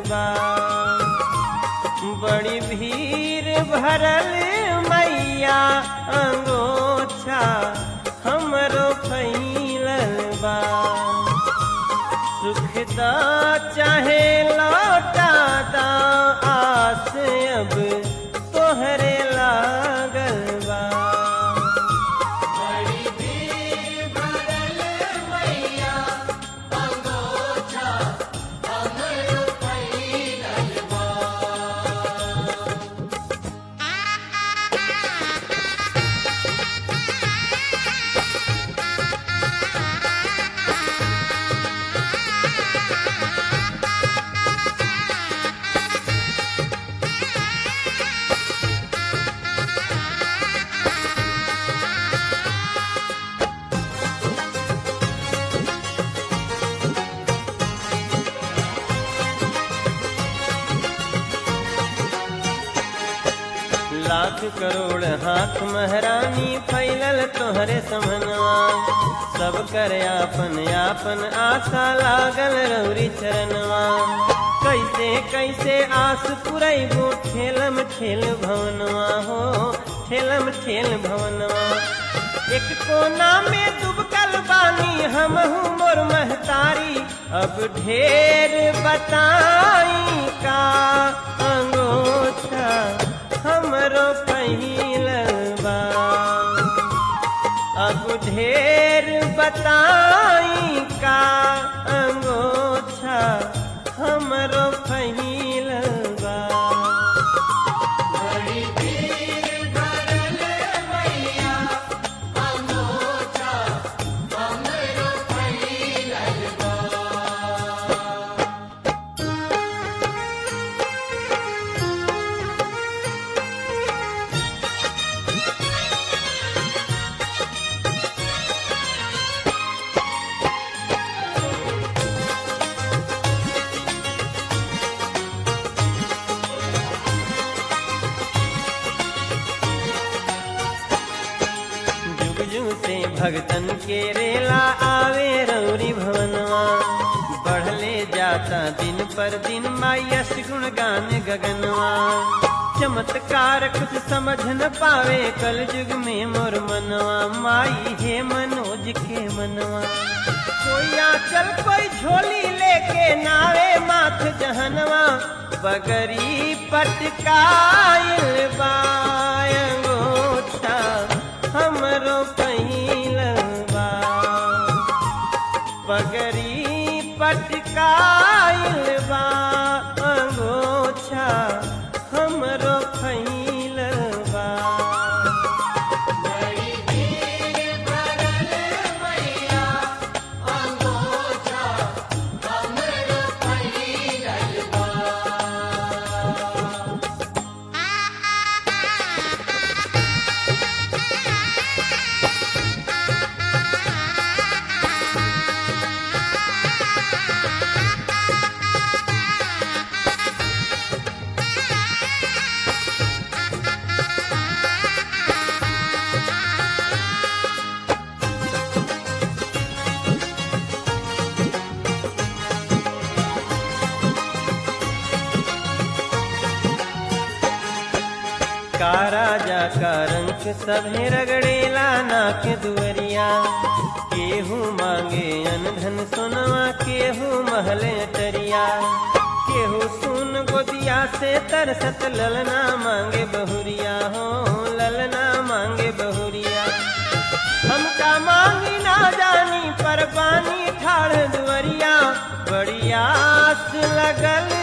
बा बड़ी भीड़ भरल मैया अंगोछा हमरो फैलल बा सुखदा चाहे लौटा दा आस अब तोहरे लागल बा लाख करोड़ हाथ महरानी फैलल तोहरे समनवा सब कर आपन आपन आशा लागल रौरी चरणवा कैसे कैसे आस पुरैबो ठेलम ठेल भवनवा हो ठेलम ठेल भवनवा एक कोना में डूबकल बानी हमहू मोर महतारी अब ढेर बताई का अंगोछा हमरो पहिलवा अब ढेर बताई का अंगोछा हमरो पहिलवा जुग जुग से भगतन के रेला आवे रौरी भवनवा बढ़ले जाता दिन पर दिन मायस गुण गान गगनवा चमत्कार कुछ समझ न पावे कल युग में मोर मनवा माई हे मनोज के मनवा कोई आंचल कोई झोली लेके नावे माथ जहनवा बगरी पटकाइल बायंगोछा हमरो पहिलवा पगरी पटकाइल बा अंगोछा हमरो फैलवा का राजा का रंग सभे रगड़ेला नाक दुअरिया केहू मांगे अन धन सोनवा केहू महले टरिया केहू सुन गोदिया से तरसत ललना मांगे बहुरिया हो ललना मांगे बहुरिया हमका मांगी ना जानी पर पानी ठाड़ दुअरिया बड़ी आस लगल